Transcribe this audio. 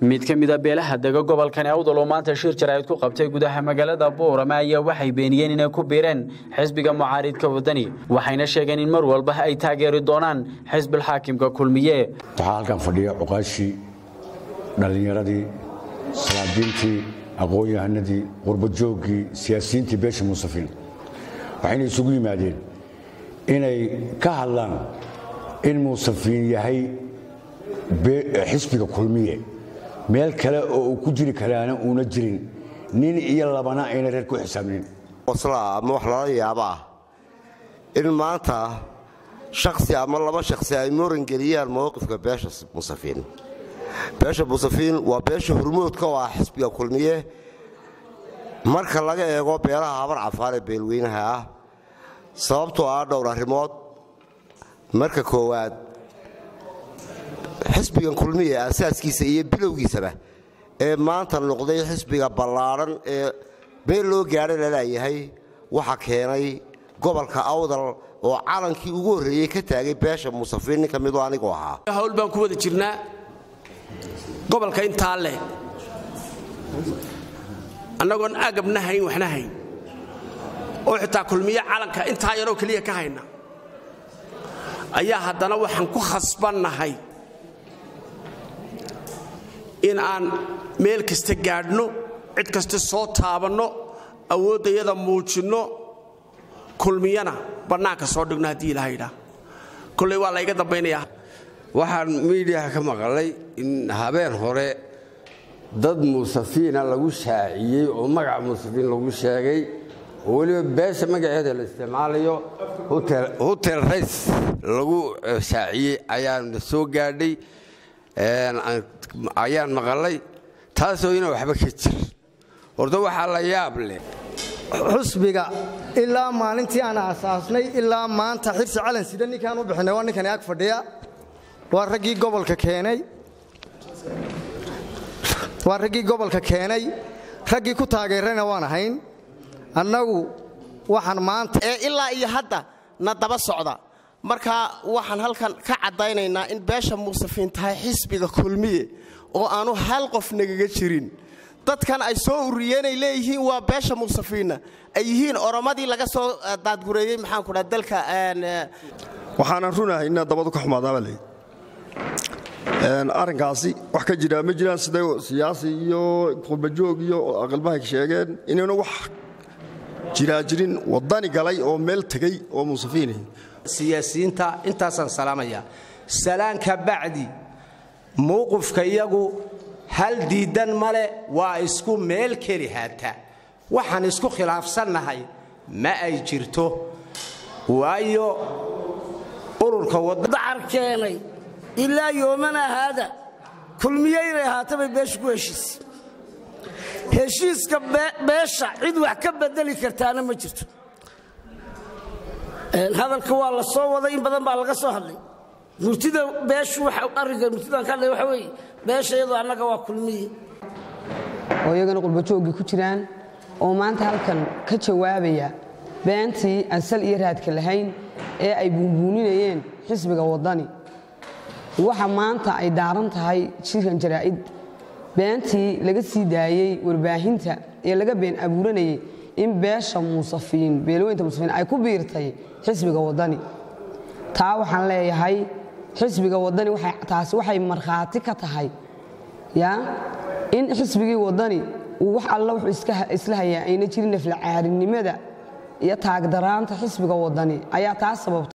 mid ka mida beelaha dega gobolkan awdal oo maanta shir jaraa'id ku qabtay gudaha magaalada buurama ayaa waxay beeniyeen inay ku biireen xisbiga mucaaridka wadani waxayna sheegeen in mar walba ay taageeri doonaan xisbilxaakimka kulmiye waxaa halkan fadhiya cuqaashii dhallinyaradii salaadiintii aqoon-yahanadii qurbajooggii siyaasiyiintii beesha muusafil waxayna isugu yimaadeen inay ka hadlaan in muusafiin yahay xisbiga kulmiye meel kale oo uu ku jiri karaana uuna jirin nin iyo labana ayna reer ku xisaabnin oslaa ama wax lala yaaba ah in maanta shaksi ama laba shaksi ay moorangeliyaan mowqifka beesha musafiin beesha musafiin waa beesha hormoodka oo ah xisbiga kulmiye marka laga eego beelaha habar cafaan ee beelweynaha ah sababtoo ah dhowr arrimood marka koowaad xisbigan kulmiye asaaskiisa iyo bilowgiisaba ee maanta noqday xisbiga ballaadhan ee meel loo gaadha laleeyahay waxa keenay gobolka awdal oo calankii ugu horreeyey ka taagay beesha musafiin nin ka midoo anigoo ahaa hawl baan ku wada jirnaa gobolka intaa leh annagoon agabna hayn waxna hayn oo xitaa kulmiye calanka intaa yaroo keliya ka hayna ayaa haddana waxaan ku khasbannahay in aan meel kasta gaadhno cid kasta soo taabanno awooddayada muujinno kulmiyana bannaanka soo dhigno haddii ilaha yidhaah kolley waa layga dambaynayaa waxaan miidiyaha ka maqlay in habeen hore dad muusafiina lagu shaaciyey oo magaca muusafiin lagu sheegay oo weliba beesha magaceeda la isticmaalayo hotel rays lagu shaaciyey ayaana soo gaadhay ayaan maqalay taasoo ina waxba ka jir horta waxaa la yaab leh xusbiga ilaa maalintii aan asaasnay ilaa maanta xirsi calan sida ninkaan u bixinay waa ninkani ag fadhiya waa raggii gobolka keenay waa raggii gobolka keenay raggii ku taageerayna waan ahayn annagu waxaan maanta ee ilaa iyo hadda na daba socda marka waxaan halkan ka caddaynaynaa in beesha muusafiin tahay xisbiga kulmiye oo aanu hal qof nagaga jirin dadkan ay soo ururiyeenay leeyihiin waa beesha muusafiinna ay yihiin oromadii laga soo daadgureeyey maxaanku dhaa dalka waxaanan runahay inaa dabadu ka xumaadaaba leyd arrinkaasi wax ka jiraa ma jiraan siday siyaasi iyo qurbajoog iyo aqalbahay sheegeen inaynu wax jiraa jirin waddani galay oo meel tegey oo muusafiinah siyaasiyiinta intaasaan salaamaya salaanka bacdi mowqifka iyagu hal diidan male waa isku meel keli haata waxaan isku khilaafsannahay ma ay jirto waayo ururka dacar keenay ilaa yoomana haada kulmiye inay ahaatabay beesha ku heshiis heshiiska beesha cid wax ka bedeli kartaana ma jirto hadalka waa la soo waday in badan baa laga soo hadlay murtida beeshu arrinka murtidan ka hadlay waxa weeye beesha iyadoo annaga waa kulmiye oo iyagana qurbajooggii ku jiraan oo maanta halkan ka jawaabaya beentii aan sal iyo raadka lahayn ee ay buunbuuninayeen xisbiga waddani waxa maanta ay daaran tahay shirkan jaraa'id beentii laga sii daayey warbaahinta ee laga been abuuranayay in beesha muusafiin beelweynta muusafiin ay ku biirtay xisbiga waddani taa waxaan leeyahay xisbiga waddani taasi waxay markhaati ka tahay ya in xisbigii waddani uu wax alla wuxuu isla hayaa ayna jirin naflacaarinimada iyo taagdaraanta xisbiga waddani ayaa taa sababta